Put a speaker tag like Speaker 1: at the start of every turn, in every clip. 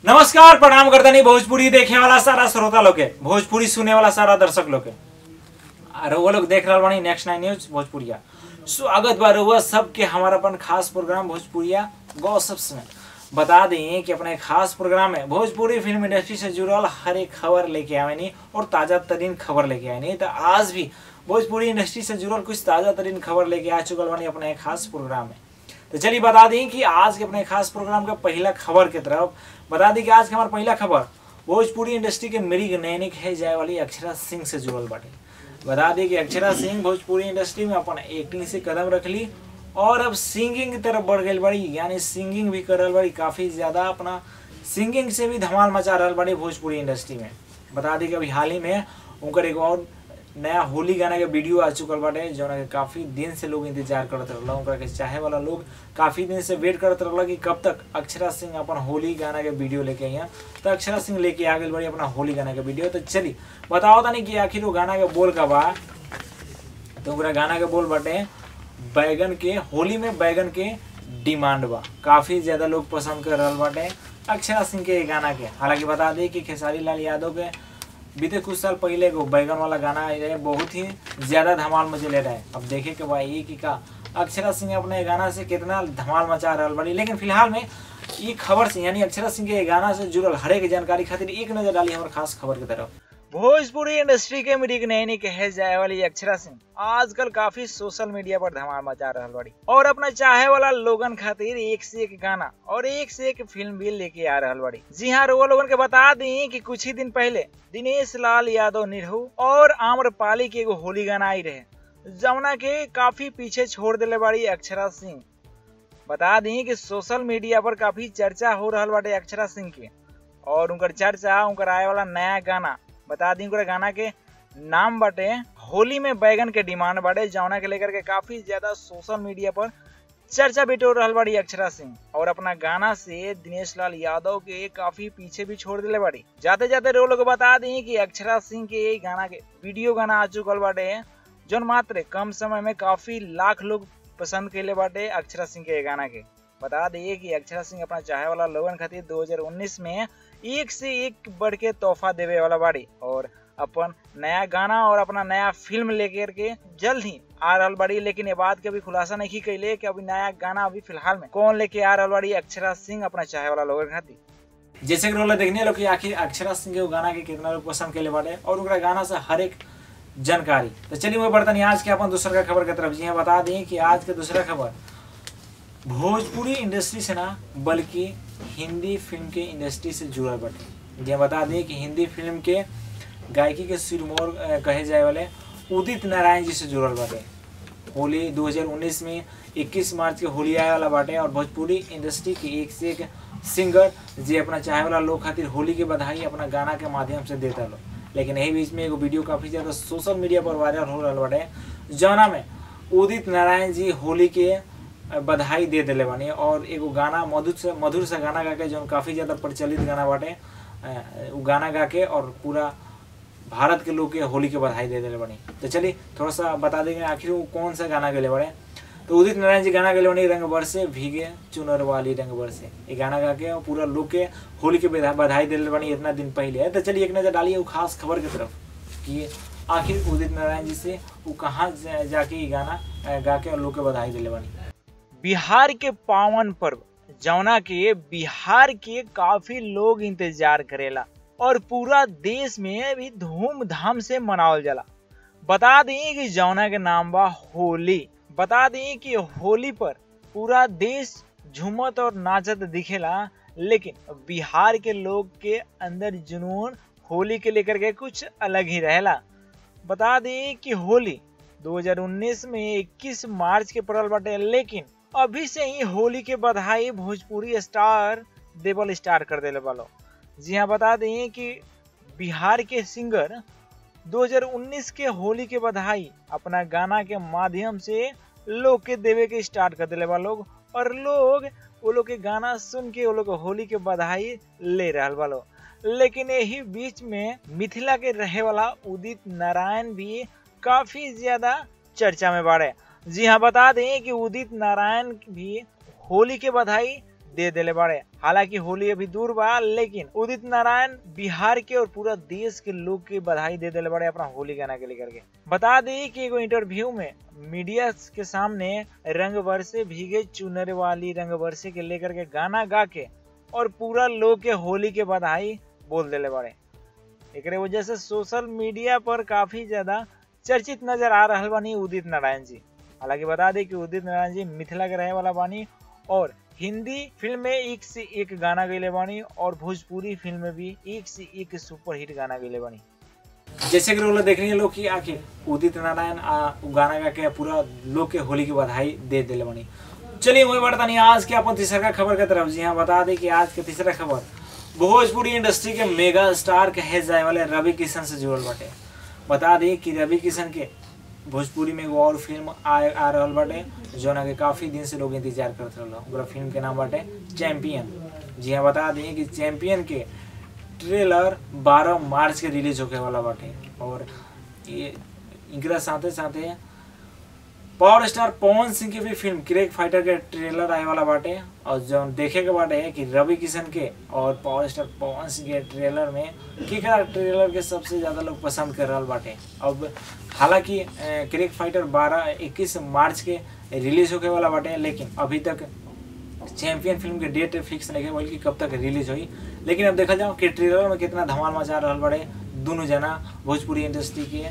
Speaker 1: नमस्कार प्रणाम करतनी भोजपुरी देखे वाला सारा श्रोता लोग के भोजपुरी सुने वाला सारा दर्शक लोग के और वो लोग देख रहा बानी नेक्स्ट नाइन न्यूज भोजपुरिया स्वागत बा रहुआ सबके हमारा अपन खास प्रोग्राम भोजपुरिया गॉसिप्स में बता दें कि अपने खास प्रोग्राम में भोजपुरी फिल्म इंडस्ट्री से जुड़ल हर एक खबर लेके आवेनी और ताजा तरीन खबर लेके आवेनी तो आज भी भोजपुरी इंडस्ट्री से जुड़ल कुछ ताजा तरीन खबर लेके आ चुकल बानी अपने खास प्रोग्राम में तो चलिए बता दें कि आज के अपने खास प्रोग्राम का पहला खबर की तरफ बता दें कि आज का हमारा पहला खबर भोजपुरी इंडस्ट्री के मृग नैनिक है जाए वाली अक्षरा सिंह से जुड़ल बाटे बता दें कि अक्षरा सिंह भोजपुरी इंडस्ट्री में अपन एक्टिंग से कदम रख ली और अब सिंगिंग की तरफ बढ़ गई बड़ी यानी सिंगिंग भी कर रहा बड़ी काफ़ी ज़्यादा अपना सिंगिंग से भी धमाल मचा रहा बड़ी भोजपुरी इंडस्ट्री में बता दें कि अभी हाल ही में उनकर एक और नया होली गाना के वीडियो आ चुकल बाटे जौन के काफी दिन से लोग इंतजार करत रहल उनका के चाहे वाला लोग काफी दिन से वेट करत रहल कि कब तक अक्षरा सिंह अपन होली गाना के वीडियो लेके आई हैं तो अक्षरा सिंह लेके आ गई बड़ी अपना होली गाना के वीडियो तो चली बताओ तानी कि आखिर वो गाना के बोल का बा तो ओकरा गाना के बोल बाटे बैगन के होली में बैगन के डिमांड बा काफी ज्यादा लोग पसंद कर रहल बाटे अक्षरा सिंह के ये गाना के हालांकि बता दें कि खेसारी लाल यादव के बीते कुछ साल पहले एगो बैगन वाला गाना आए रहे बहुत ही ज्यादा धमाल मचेले रहे अब देखे के बा ये कि का अक्षरा सिंह अपने गाना से कितना धमाल मचा रहा बड़ी लेकिन फिलहाल में ये खबर से यानी अक्षरा सिंह के गाना से जुड़ल हरेक जानकारी खातिर एक नजर डाली हमारे खास खबर की तरफ भोजपुरी इंडस्ट्री के मृग नैनी कहे जाए वाली अक्षरा सिंह आजकल काफी सोशल मीडिया पर धमाल मचा रहा बड़ी और अपना चाहे वाला लोगन खातिर एक से एक गाना और एक से एक फिल्म भी लेके आ रहा बड़ी जी हाँ वो लोगन के बता दी कि कुछ ही दिन पहले दिनेश लाल यादव निरहू और आम्रपाली के एगो होली गाना आई रहे जमुना के काफी पीछे छोड़ दिले बाड़ी अक्षरा सिंह बता दी कि सोशल मीडिया पर काफी चर्चा हो रहा बाटे अक्षरा सिंह के और उनकर चर्चा उनकर आए वाला नया गाना बता दी उनकर गाना के नाम बाटे होली में बैगन के डिमांड बाटे जौना के लेकर के काफी ज्यादा सोशल मीडिया पर चर्चा बिटोर रहल बाड़ी अक्षरा सिंह और अपना गाना से दिनेश लाल यादव के काफी पीछे भी छोड़ दिले बाड़ी जाते जाते रो लोग बता दी कि अक्षरा सिंह के ये गाना के वीडियो गाना आ चुकल बाटे जौन मात्र कम समय में काफी लाख लोग पसंद कैले बाटे अक्षरा सिंह के गाना के बता दिए कि अक्षरा सिंह अपना चाहे वाला लोगन खातिर 2019 में एक से एक बढ़ के तोहफा देवे वाला बाड़ी और अपन नया गाना और अपना नया फिल्म लेकर के जल्द ही आ रहा बाड़ी लेकिन ये बात के अभी खुलासा नहीं कैले कि अभी नया गाना अभी फिलहाल में कौन लेके आ रहा बाड़ी अक्षरा सिंह अपना चाहे वाला लोगन खातिर जैसे कि देखने लोग आखिर अक्षरा सिंह के गाना के कितना लोग पसंद कैले बाटे और उनका गाना से हर एक जानकारी तो चलिए वो बर्तन आज के अपन दूसरा खबर की तरफ जी हाँ बता दें कि आज के दूसरा खबर भोजपुरी इंडस्ट्री से ना बल्कि हिंदी फिल्म के इंडस्ट्री से जुड़ल बटे ये बता दें कि हिंदी फिल्म के गायकी के सिरमौर कहे जाए वाले उदित नारायण जी से जुड़ल बाटे होली 2019 में 21 मार्च के होली आए वाला बाटे और भोजपुरी इंडस्ट्री के एक से एक सिंगर जे अपना चाहे वाला लोग खातिर होली के बधाई अपना गाना के माध्यम से देता लो लेकिन यही बीच में एगो वीडियो काफी ज्यादा सोशल मीडिया पर वायरल हो रहा बाटे जौना में उदित नारायण जी होली के बधाई दे दिले बानी और एगो गाना मधुर से मधुर से गाना गा के जो काफ़ी ज़्यादा प्रचलित गाना बाटे वो गाना गा के और पूरा भारत के लोग के होली के बधाई दे दिले बानी तो चलिए थोड़ा सा बता देंगे आखिर वो कौन सा गाना गले बड़े तो उदित नारायण जी गाना गले बनी रंग बरसे भीगे चुनर वाली रंग बरसे ये गाना गा के और पूरा लोग के होली के बधाई दिले बनी इतना दिन पहले तो चलिए एक नज़र डालिए वो खास खबर की तरफ कि आखिर उदित नारायण जी से वो कहाँ जाके ये गाना गा के और लोग के बधाई दिले बनी बिहार के पावन पर्व जौना के बिहार के काफी लोग इंतजार करेला और पूरा देश में भी धूमधाम से मनावल जाला बता दें कि जौना के नाम बा होली बता दें कि होली पर पूरा देश झूमत और नाचत दिखेला लेकिन बिहार के लोग के अंदर जुनून होली के लेकर के कुछ अलग ही रहेला बता दें कि होली 2019 में 21 मार्च के पड़ल बाटे लेकिन अभी से ही होली के बधाई भोजपुरी स्टार देवल स्टार कर दिले वालो जी हाँ बता दें कि बिहार के सिंगर 2019 के होली के बधाई अपना गाना के माध्यम से लोग के देवे के स्टार्ट कर दिले बा लोग और लोग वो लोग के गाना सुन के वो लोग होली के बधाई ले रहा वालो लेकिन यही बीच में मिथिला के रहे वाला उदित नारायण भी काफी ज्यादा चर्चा में बाढ़े जी हाँ बता दें कि उदित नारायण भी होली के बधाई
Speaker 2: दे देले बाड़े हालांकि होली अभी दूर बा लेकिन उदित नारायण बिहार के और पूरा देश के लोग के बधाई दे देले बाड़े अपना होली गाना के लेकर के बता दी कि एगो इंटरव्यू में मीडिया के सामने रंग बरसे भीगे चुनर वाली रंग बरसे के लेकर के गाना गा के और पूरा लोग के होली के बधाई बोल देले बाड़े एक वजह से सोशल मीडिया पर काफी ज्यादा चर्चित नजर आ रहा बानी उदित नारायण जी हालांकि बता दें कि उदित नारायण जी मिथिला के रहे वाला बानी और हिंदी फिल्म में एक से एक गाना गैले बानी और भोजपुरी फिल्म में भी एक से एक सुपर हिट गाना गैले बानी
Speaker 1: जैसे कि लोग देख रहे हैं लोग कि आखिर उदित नारायण आ उ गाना गा के पूरा लोग के होली की बधाई दे दिले बनी चलिए वही बढ़ता नहीं आज के अपन तीसरा खबर की तरफ जी हाँ बता दें कि आज के तीसरा खबर भोजपुरी इंडस्ट्री के मेगा स्टार कहे जाए वाले रवि किशन से जुड़ल बाटे बता दें कि रवि किशन के भोजपुरी में एगो और फिल्म आ आ रहल बाटे जौना के काफी दिन से लोग इंतजार करत रहल ओकरा फिल्म के नाम बाटे चैंपियन जी हाँ बता दें कि चैंपियन के ट्रेलर 12 मार्च के रिलीज होके वाला बाटे और ये इनकरा साथे साथे पावर स्टार पवन सिंह की भी फिल्म क्रेक फाइटर के ट्रेलर आए वाला बाटे और जो देखे के बाटे है कि रवि किशन के और पावर स्टार पवन सिंह के ट्रेलर में केकरा ट्रेलर के सबसे ज्यादा लोग पसंद कर रहा बाटे अब हालांकि क्रेक फाइटर 12 21 मार्च के रिलीज होके वाला बाटे लेकिन अभी तक चैंपियन फिल्म के डेट फिक्स नहीं है बल्कि कब तक रिलीज हुई लेकिन अब देखा जाओ कि ट्रेलर में कितना धमाल मचा रहा बड़े दोनों जना भोजपुरी इंडस्ट्री के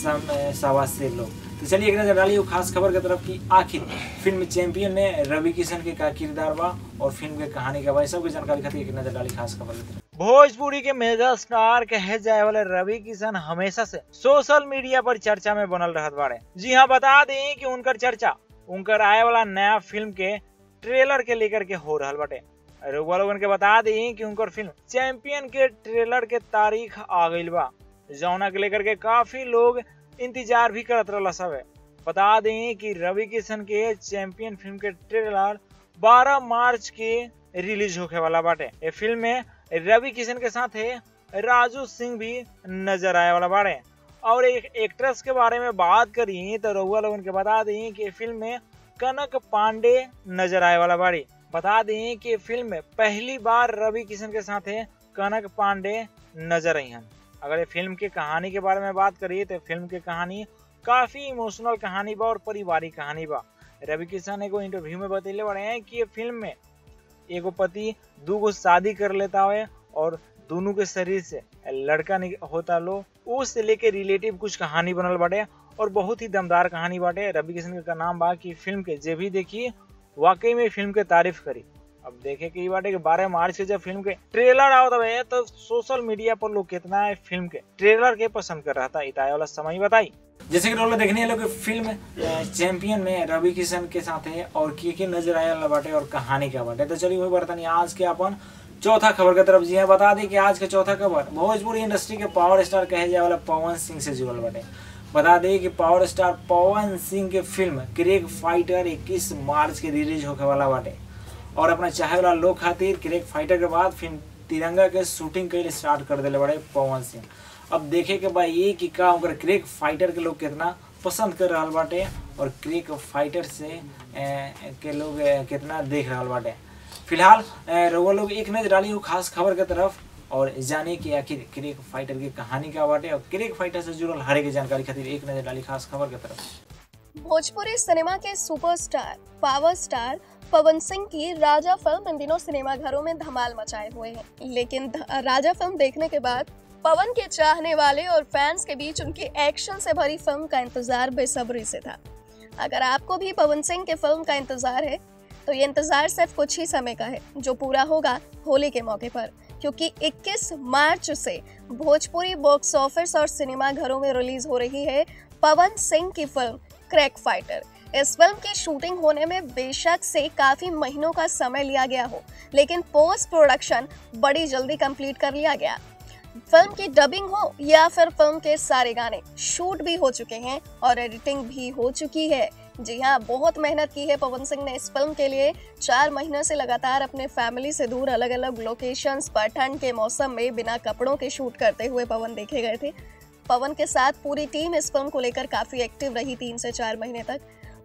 Speaker 1: सवा से लोग तो चलिए एक नजर डालिए खास खबर की तरफ की आखिर फिल्म चैंपियन में रवि किशन के का किरदार बा और फिल्म के कहानी का बा सबकी जानकारी खातिर एक नजर डाली खास खबर की तरफ
Speaker 2: भोजपुरी के मेगा स्टार कहे जाए वाले रवि किशन हमेशा से सोशल मीडिया पर चर्चा में बनल रहत बाड़े जी हाँ बता दें कि उनकर चर्चा उनकर आए वाला नया फिल्म के ट्रेलर के लेकर के हो रहा बटे रउआ लोगन के बता दी कि उनकर फिल्म चैंपियन के ट्रेलर के तारीख आ गई बा जौना के लेकर के काफी लोग इंतजार भी करत रहा सब बता दें कि रवि किशन के चैंपियन फिल्म के ट्रेलर 12 मार्च के रिलीज होके वाला बाटे ये फिल्म में रवि किशन के साथ है राजू सिंह भी नजर आए वाला बाड़े और एक एक्ट्रेस के बारे में बात करी तो रउआ लोगन के बता दी कि फिल्म में कनक पांडे नजर आए वाला बाड़ी बता दें कि फिल्म में पहली बार रवि किशन के साथ है कनक पांडे नजर आई हैं अगर ये फिल्म की कहानी के बारे में बात करिए तो फिल्म की कहानी काफी इमोशनल कहानी बा और पारिवारिक कहानी बा रवि किशन एगो इंटरव्यू में बतैले बड़े हैं कि ये फिल्म में एगो पति दूगो शादी कर लेता है और दोनों के शरीर से लड़का होता लो उससे लेके रिलेटिव कुछ कहानी बनल बाटे और बहुत ही दमदार कहानी बाटे रवि किशन का नाम बा कि फिल्म के जे भी देखी वाकई में फिल्म के तारीफ करी अब देखे कि बाटे कि बारह मार्च के जब फिल्म के ट्रेलर आवत है तो सोशल मीडिया पर लोग कितना है फिल्म के ट्रेलर के पसंद कर रहा था इताए वाला समय बताई
Speaker 1: जैसे कि लोग देखने लोग फिल्म चैंपियन में रवि किशन के साथ है और के के नजर आया बाटे और कहानी क्या बाटे तो चलिए वही बर्तन आज के अपन चौथा खबर की तरफ जी है बता दें कि आज के चौथा खबर भोजपुरी इंडस्ट्री के पावर स्टार कहे जाए वाला पवन सिंह से जुड़ल बाटे बता दें कि पावर स्टार पवन सिंह के फिल्म क्रेक फाइटर 21 मार्च के रिलीज होके वाला बाटे और अपना चाहे वाला लोग खातिर क्रेक फाइटर के बाद फिल्म तिरंगा के शूटिंग के स्टार्ट कर दिले बड़े पवन सिंह अब देखे के बाद ये कि का उनकर क्रेक फाइटर के लोग कितना पसंद कर रहा बाटे और क्रेक फाइटर से ए, के लोग कितना देख रहा बाटे फिलहाल रउआ लोग एक नजर डाली खास खबर के तरफ और जाने कि आखिर क्रेक फाइटर की कहानी क्या बाटे और क्रेक फाइटर से जुड़ल हर एक जानकारी खातिर एक नजर डाली खास खबर के तरफ
Speaker 3: भोजपुरी सिनेमा के superstar power star Pawan Singh की राजा फिल्म इन दिनों सिनेमा घरों में धमाल मचाए हुए हैं लेकिन राजा फिल्म देखने के बाद पवन के चाहने वाले और फैंस के बीच उनकी एक्शन से भरी फिल्म का इंतजार बेसब्री से था अगर आपको भी पवन सिंह के फिल्म का इंतजार है तो ये इंतजार सिर्फ कुछ ही समय का है जो पूरा होगा होली के मौके पर क्योंकि 21 मार्च से भोजपुरी बॉक्स ऑफिस और सिनेमा घरों में रिलीज हो रही है पवन सिंह की फिल्म क्रैक फाइटर इस फिल्म की शूटिंग होने में बेशक से काफी महीनों का समय लिया गया हो लेकिन पोस्ट प्रोडक्शन बड़ी जल्दी कंप्लीट कर लिया गया फिल्म की डबिंग हो या फिर फिल्म के सारे गाने शूट भी हो चुके हैं और एडिटिंग भी हो चुकी है जी हाँ बहुत मेहनत की है पवन सिंह ने इस फिल्म के लिए चार महीने से लगातार अपने फैमिली से दूर अलग अलग लोकेशंस पर ठंड के मौसम में बिना कपड़ों के शूट करते हुए पवन देखे गए थे पवन के साथ पूरी टीम इस फिल्म को लेकर काफी एक्टिव रही तीन से चार महीने तक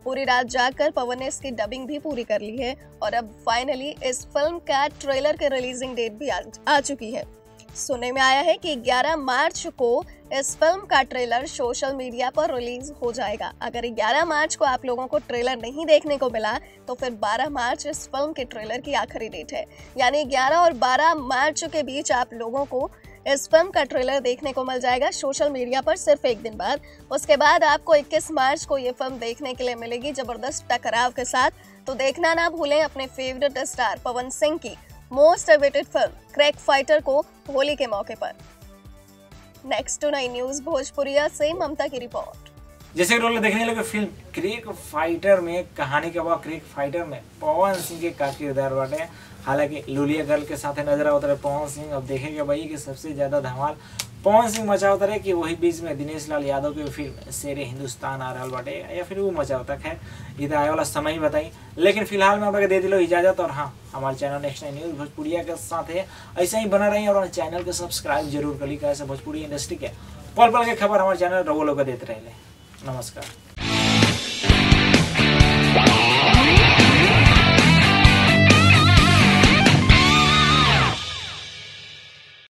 Speaker 3: पूरी रात जागकर पवन ने इसकी डबिंग भी पूरी कर ली है और अब फाइनली इस फिल्म का ट्रेलर के रिलीजिंग डेट भी आ, आ चुकी है सुनने में आया है कि 11 मार्च को इस फिल्म का ट्रेलर सोशल मीडिया पर रिलीज हो जाएगा अगर 11 मार्च को आप लोगों को ट्रेलर नहीं देखने को मिला तो फिर 12 मार्च इस फिल्म के ट्रेलर की आखिरी डेट है यानी 11 और 12 मार्च के बीच आप लोगों को इस फिल्म का ट्रेलर देखने को मिल जाएगा सोशल मीडिया पर सिर्फ एक दिन बाद उसके बाद आपको 21 मार्च को ये फिल्म देखने के लिए मिलेगी जबरदस्त टकराव के साथ तो देखना ना भूलें अपने फेवरेट स्टार पवन सिंह की most awaited film crack fighter को होली के मौके पर नेक्स्ट टू नई न्यूज भोजपुरिया से ममता की रिपोर्ट
Speaker 1: जैसे कि लोग देखने लगे फिल्म क्रिक फाइटर में कहानी के बाद क्रिक फाइटर में पवन सिंह के का किरदार बाटे हालांकि लुलिया गर्ल के साथ नजर आवत रहे पवन सिंह अब देखेंगे भाई कि सबसे ज्यादा धमाल पवन सिंह मचावत रहे कि वही बीच में दिनेश लाल यादव की फिल्म शेर हिंदुस्तान आ रहा बाटे या फिर वो मचावता खैर इधर आए वाला समय ही बताई लेकिन फिलहाल मैं आपको दे दिलो इजाजत और हाँ हमारे चैनल नेक्स्ट नाइन न्यूज भोजपुरिया के साथ है ऐसे ही बना रही और हमारे चैनल को सब्सक्राइब जरूर करी कैसे भोजपुरी इंडस्ट्री के पल पल के खबर हमारे चैनल रवो लोग देते रहे नमस्कार